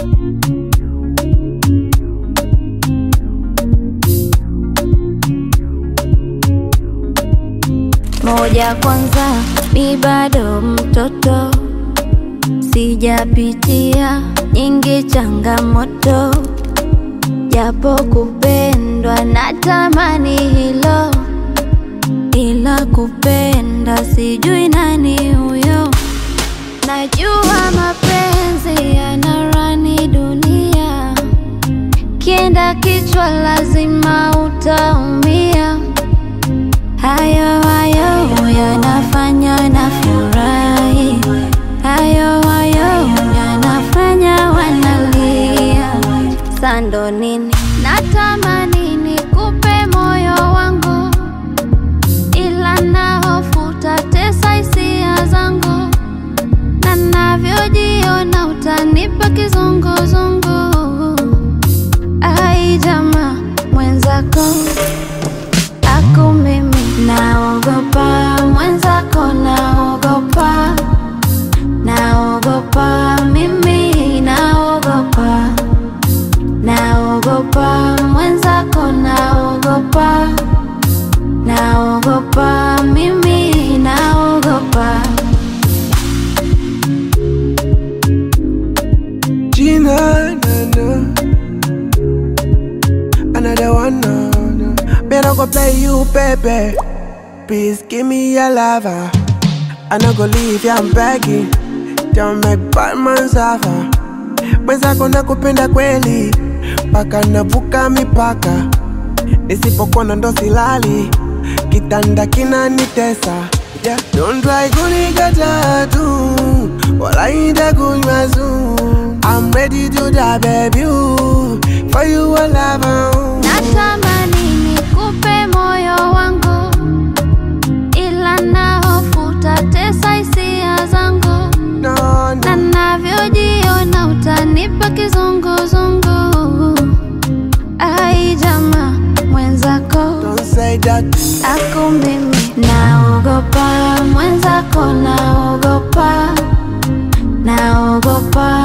moja kwanza, mi bado mtoto, sijapitia nyingi changamoto, japo kupendwa natamani hilo, ila kupenda sijui nani huyo. Najua mapenzi yanarani dunia, kienda kichwa lazima utaumia. Hayo hayo yanafanya na furahi, hayo hayo yanafanya wanalia. Sando nini natamani nikupe moyo wangu, ila na hofu utatesa hisia zangu, na navyojiona utanipa kizunguzungu. Ai jamaa mwenzako Aku mimi naogopa, mwenzako naogopa, naogopa, mimi naogopa, naogopa, mwenzako naogopa, naogopa, mimi naogopa. Gina, na, na. Another one, no, no. Better go play you, baby. Please give me your lover. I no go leave you, I'm begging. Don't make bad man suffer. Mwenzako nakupenda kweli, mpaka navuka mipaka. Nisipokuona ndo silali, kitanda kinanitesa. Yeah. Don't try kunikata tu, wala itakunywa sumu. I'm ready to die, baby. ooh, For you, I love you. Natamani nikupe moyo wangu, ila na hofu utatesa hisia zangu, No, na no. navyojiona utanipa kizunguzungu. Ai jamaa mwenzako Don't say that. Aku mimi naogopa, mwenzako naogopa, naogopa,